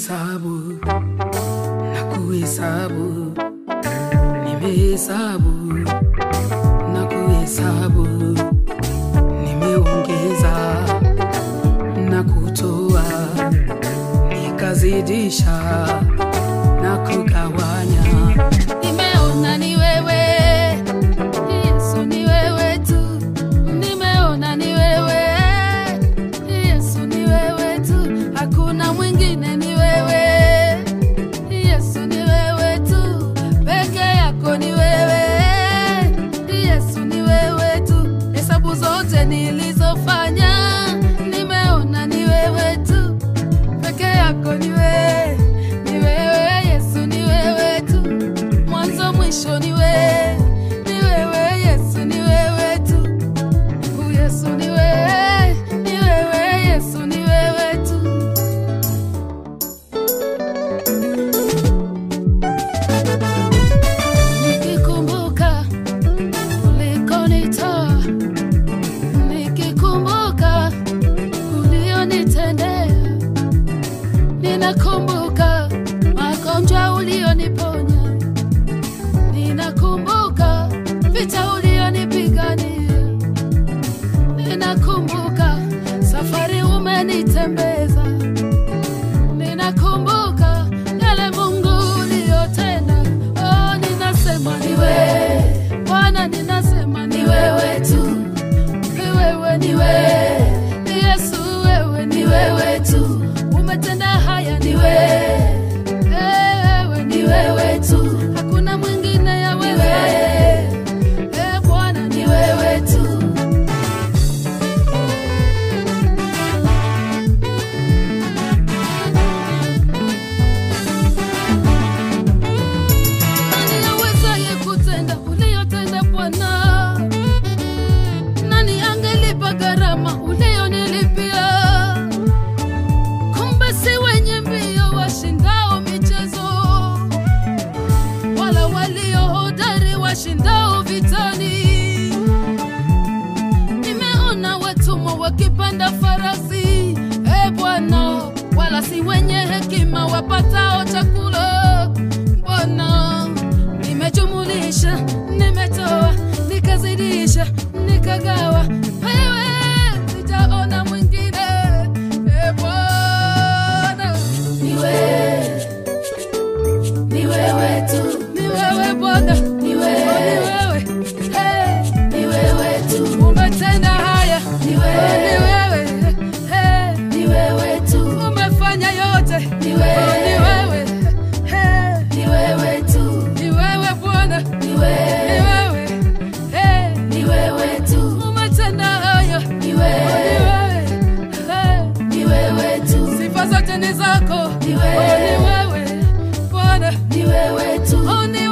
Nimehesabu na kuhesabu, nimehesabu na kuhesabu, nimeongeza na kutoa, nikazidisha na kugawanya. Nimeona ni wewe Yesu, ni wewe tu. Nimeona ni wewe Yesu, ni wewe tu. Hakuna mwingine, ni wewe Yesu, ni wewe tu. Peke yako ni wewe Yesu, ni wewe tu. Hesabu zote nilizofanya, nimeona ni wewe tu. Peke yako ni wewe, ni wewe Yesu, ni wewe tu mwanzo mwisho ni wewe, ni wewe Yesu, ni wewe tu. Mungu Yesu ni wewe, ni wewe Yesu, ni wewe tu. Nikikumbuka ulikonitoa, nikikumbuka ulionitendea, ninakumbuka magonjwa ulioniponya Ninakumbuka vita ulionipigania, ninakumbuka safari umenitembeza, ninakumbuka yale Mungu uliyotenda. Oh, ninasema ni wewe Bwana, ninasema ni wewe tu, ni wewe, ni wewe Yesu, wewe ni wewe tu, umetenda haya, ni wewe wewe ni wewe tu, hakuna mwingine ya wewe. Eh, Bwana ni wewe tu. Nani awezaye kutenda uliyotenda Bwana? Nani angelipa gharama uliyonilipia? Kumbe si wenye mbio washindao michezo, wala walio hodari washindao vitani. Nimeona watumwa wakipanda farasi, e Bwana, wala si wenye hekima wapatao chakula. Bwana, nimejumulisha, nimetoa, nikazidisha, nikagawa, wewe sijaona mwingine. E Bwana, ni wewe, ni wewe tu, ni wewe Bwana, ni wewe, ni wewe, hey, ni wewe tu, umetenda haya, ni wewe, ni wewe, hey, ni wewe tu, umefanya yote, ni wewe, ni wewe, hey, ni wewe tu, ni wewe Bwana, ni wewe, ni wewe, hey, ni wewe tu, umetenda haya, ni wewe, ni wewe, hey, ni wewe tu, sifa zote ni zako, ni wewe, ni wewe Bwana, ni wewe tu, oh, ni